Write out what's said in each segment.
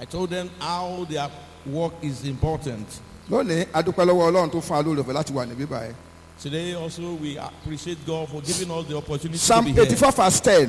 I told them how their work is important. lónìí adúpẹ́ lọ́wọ́ ọlọ́run tó fún alóòrè ọ̀fẹ́ láti wà níbí báyìí. Today also we appreciate God for giving us the opportunity psalm to be eighty here. four verse ten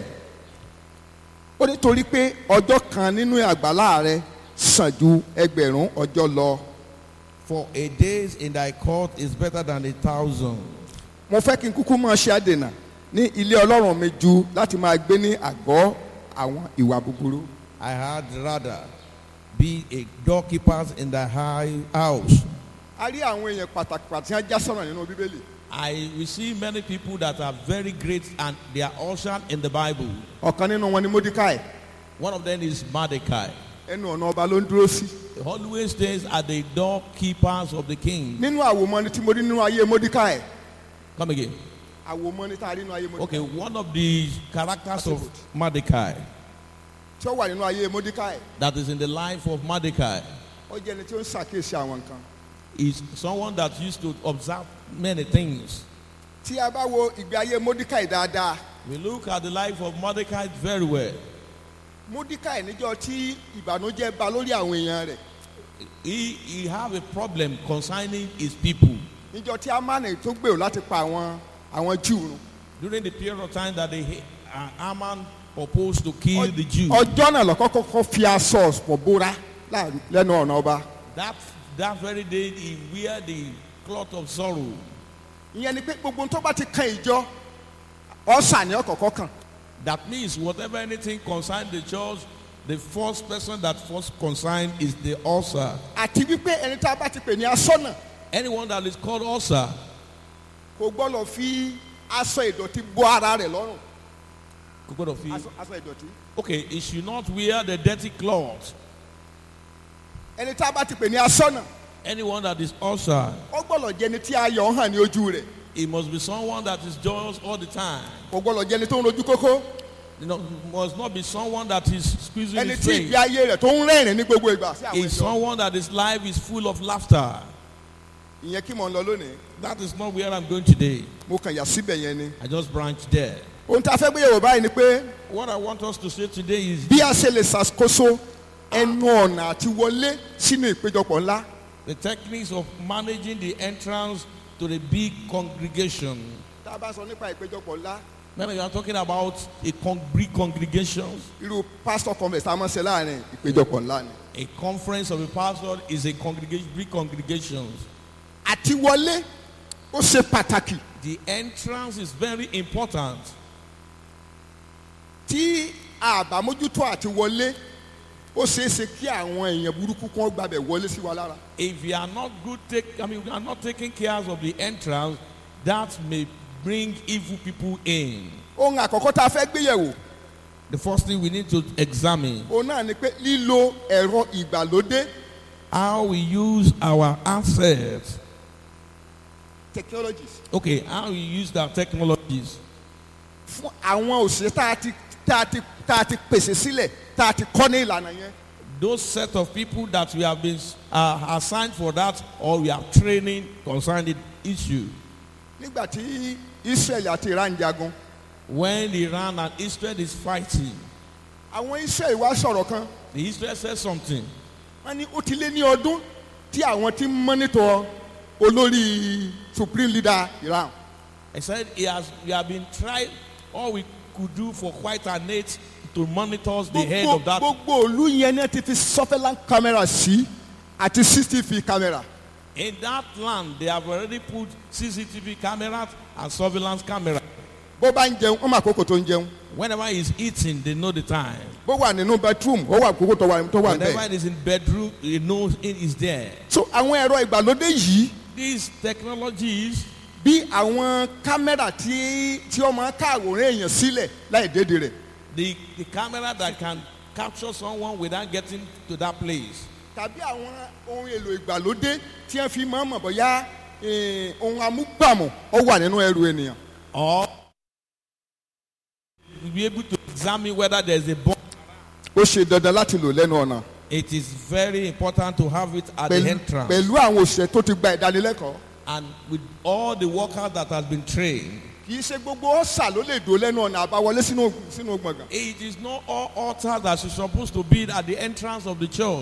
ó ní torí pé ọjọ́ kan nínú àgbàlá rẹ sàn ju ẹgbẹ̀rún ọjọ́ lọ. For a days in thy court is better than a thousand. mo fẹ́ kí n kúkú máa ṣe àdènà ní ilé ọlọ́run mi ju láti máa gbé ní àgọ́ àwọn ìwà búburú. I had rather be a doorkeeper in the high house. a rí àwọn èèyàn pàtàkì pàtàkì tí wọ́n já sọ̀rọ̀ nínú bíbélì. I we see many people that are very great and they are ushered in the Bible. ọ̀kan nínú wọn ni mordecai One of them is Mordecai. ẹnu ọ̀nà ọba ló ń dúró sí. He always stays at the doorkeepers of the king. nínú àwòmọ́ni tí mo rí nínú ayé mordecai Come again. àwòmọ́ni tá a rí nínú ayé mordecai Okay, one of the characters of Mordecai tí ó wà nínú ayé mordecai that is in the life of Mordecai ó jẹ́ ẹni tí ó ń ṣàkíyèsí àwọn nǹkan. is someone that used to observe many things. tí a bá wo ìgbé ayé mordecai dáadáa We look at the life of Mordecai very well. mordecai níjọ́ tí ìbànújẹ́ bá lórí àwọn èèyàn rẹ̀ He, he have a problem concerning his people. níjọ́ tí amani tó gbèrò láti pa àwọn àwọn júù run. During the period of time that they, uh, Haman proposed to kill the Jews, ọjọ́ náà lọ́kọ́ kọ́kọ́ fi aṣọ ọ̀pọ̀ bóra láàrin- lẹ́nu ọ̀nà ọba. that, that very day he wear the cloth of sorrow. ìyẹn ni pé gbogbo ohun tó bá ti kan ìjọ ọ̀sà ni ọ̀kọ̀ọ̀kọ̀ kan. That means whatever anything concern the church, the first person that first concerned is the ulcer. àti wípé ẹni tá a bá ti pè ní asọ́nà Anyone that is called ulcer kò gbọ́dọ̀ fi aṣọ ìdọ̀tí bọ́ ara rẹ̀ lọ́rùn. God of aṣọ aṣọ ìdọ̀tí. Okay, he should not wear the dirty cloth. ẹni tá a bá ti pè ní asọ́nà Anyone that is ulcer, ó gbọ́dọ̀ jẹ́ ẹni tí ayọ̀ hàn ní ojú rẹ̀. it must be someone that is joyous all the time. kò gbọ́dọ̀ jẹ́ ẹni tó ń rojú kókó. You know, must not be someone that is squeezing ẹni his tí face. ìgbé ayé rẹ̀ tó ń rẹ́rìn ní gbogbo ìgbà sí àwọn Is ìjọ. someone that his life is full of laughter. ìyẹn kí mò ń lọ lónìí That is not where I'm going today. mo kàn yà síbẹ̀ yẹn ni. I just branched there. ohun tí a fẹ́ gbéyàwó báyìí ni pé What I want us to say today is bí a ṣe lè ṣàkóso ẹnu ọ̀nà àti wọlé sínú ìpéjọpọ̀ ńlá. the techniques of managing the entrance to the big congregation. tá a bá sọ nípa ìpéjọpọ̀ ńlá When you are talking about a con- big congregation, irú pastor conference tá a máa ń ṣe láàrin ìpéjọpọ̀ ńlá ni. a conference of a pastor is a congregation, big congregations. àti wọlé ó ṣe pàtàkì The entrance is very important. tí àbámójútó àti wọlé ó ṣeé ṣe kí àwọn èèyàn burúkú kan gbàbẹ̀ wọlé sí wa lára. If you are not good, take, I mean, we are not taking care of the entrance, that may bring evil people in. ohun àkọ́kọ́ tá a fẹ́ gbéyẹ̀wò The first thing we need to examine òun náà ni pé lílo ẹ̀rọ ìgbàlódé how we use our assets. technologies Okay, how we use our technologies fún àwọn òṣèré tá a ti tá a ti tá a ti pèsè sílẹ̀ tá a ti kọ́ ní ìlànà yẹn. those set of people that we have been uh, assigned for that or we are training concerning the issue. nígbà tí israel àti iran jagun When Iran and Israel is fighting, àwọn israel wá sọ̀rọ̀ kan the Israel says something. wọ́n ní ó ti lé ní ọdún tí àwọn ti ń mọ́nítọ̀ olórí supreme leader iran I said he has we have been trying all we could do for quite an age to monitor the head gbogbo of that. gbogbo òlu yẹn náà ti fi surveillance camera sí àti cctv camera In that land, they have already put CCTV cameras and surveillance cameras. bó bá ń jẹun wọ́n mọ àkókò tó ń jẹun Whenever he's eating, they know the time. bó wà nínú bedroom ó wà àkókò tó wà tó wà Whenever bẹ́ẹ̀. it is in bedroom, he knows it is there. so àwọn ẹ̀rọ ìgbàlódé yìí These technologies, bí àwọn kámẹ́rà tí tí wọ́n máa ká àwòrán èèyàn sílẹ̀ láì dédé rẹ̀ the, the camera that can capture someone without getting to that place. tàbí àwọn ohun èlò ìgbàlódé tí wọ́n fi máa mọ̀ bóyá eh, ohun amúgbàmù ó wà nínú ẹrù ènìyàn. Or be able to examine whether there's a bomb. ó ṣe dandan láti lò lẹ́nu ọ̀nà It is very important to have it at the pẹ̀lú entrance. pẹ̀lú àwọn òṣìṣẹ́ tó ti gba ìdánilẹ́kọ̀ọ́. And with all the workers that has been trained. kì í ṣe gbogbo ọ̀sà ló lè dò lẹ́nu ọ̀nà àbáwọlé sínú sínú gbọ̀ngàn. It is not all altars that is supposed to be at the entrance of the church.